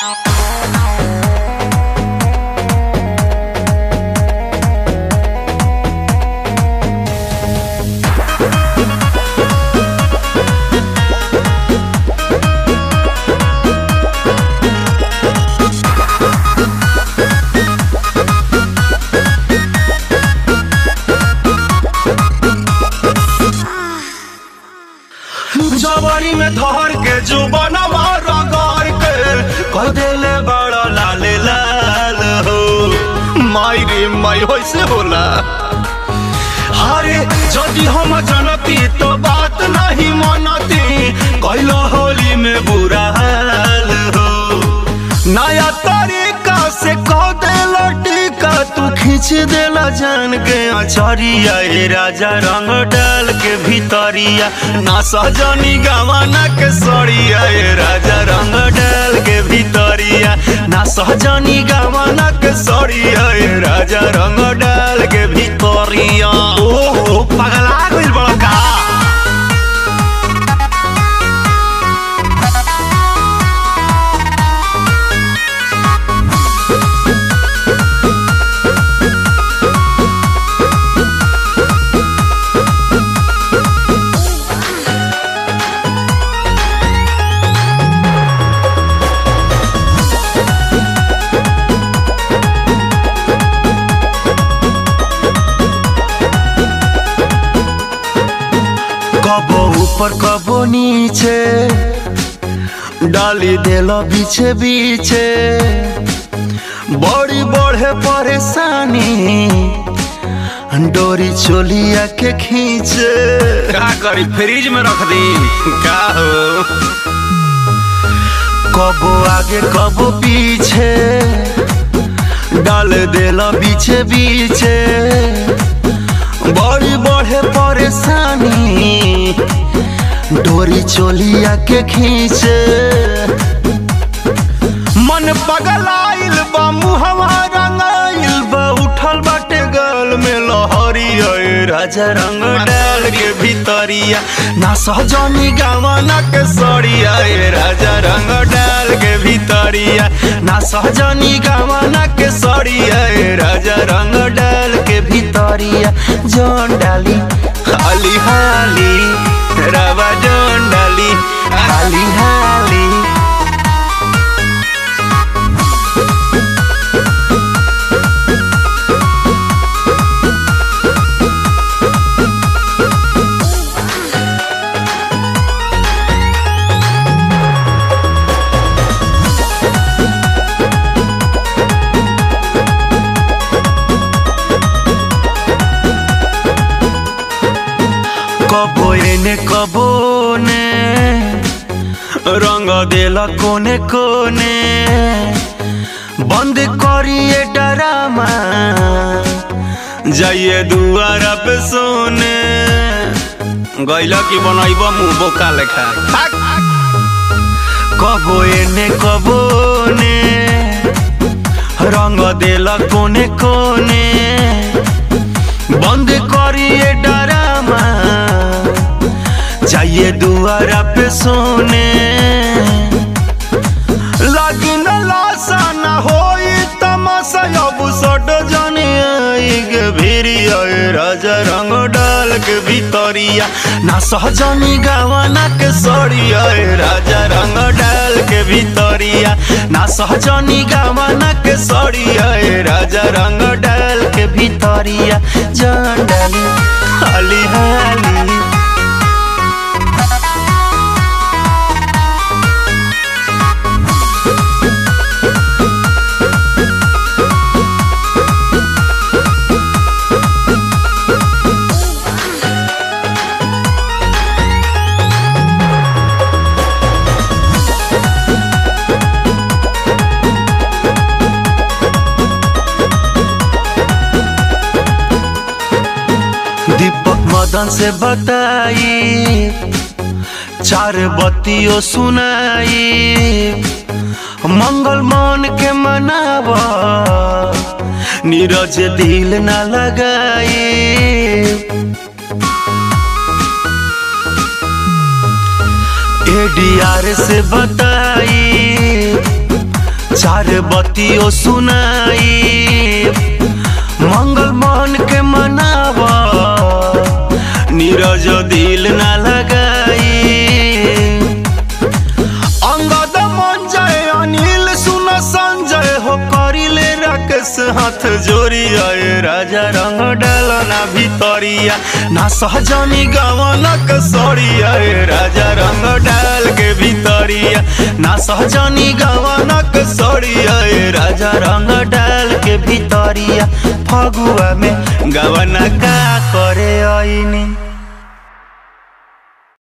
जवानी में धर के जुबनवा रगड़ के कह देले बड़ा लाल लाल हो माई रे माई होइसे होला अरे यदि हम जनती तो बात नहीं मनती कैलो होली में बुरा हाल हो नया तरीका से कह देला टीका तू खींच देला जान के अचरिया ए राजा रंग डाल के भीतरिया ना सजनी गवाना के सड़िया ए राजा रंग डाल के भीतरिया ना सजनी गवाना के सड़िया ए राजा रंग डाल के भीतरिया ओहो पगला गइल बड़ा का कबो ऊपर कबो नीचे डाली देलो बीचे बीचे बड़ी बढ़े परेशानी डोरी चोलिया के खींचे का करी फ्रिज में रख दी का हो कबो आगे कबो पीछे डाल देला बीचे बीचे बड़ी बढ़े परेशानी डोरी चोलिया के खींचे मन पगलाइल बा मुहवा रंगाइल बा उठल बाटे गल में लहरी ओए राजा रंग डाल के भीतरिया ना सहजनी गावाना के सड़िया ए राजा रंग डाल के भीतरिया ना सहजनी गावाना के सड़िया ए राजा रंग डाल के भीतरिया जौन डाली हाली हाली रवा जौन डाली हाली हाली कबो एने कबो ने रंग देला कोने कोने बंद करिए डरामा जाइए दुआरा पे सोने गैला की बनैब मुंह बोका लेखा कबो एने कबो ने रंग देला कोने कोने बंद करिए डरामा जाइए दुआरा पे सोने लगी न लाशा न होई तमाशा अब सट जाने आई के भिरी आए राजा रंग डाल के भीतरिया ना सहजनी गावाना के सड़िया ए राजा रंग डाल के भीतरिया ना सहजनी गावाना के सड़िया ए राजा रंग डाल के भीतरिया जान डाली हाली हाली दीपक मदन से बताई चार बत्तियों सुनाई मंगल मान के मनावा नीरज दिल न लगाई एडीआर से बताई आधे बत्तियों सुनाई मंगल मन के मनावा नीरज दिल ना लगाई अंगद मन जय अनिल सुन संजय हो करिले राकेश हाथ जोड़ी आए राजा रंग डालना भितरिया ना सहजनी गवनक सड़िया ए राजा रंग डाल के भितरिया ना सहजनी गवनक सड़िया ए राजा रंग डाल के भितरिया फगुआ में गवना का करे आईनी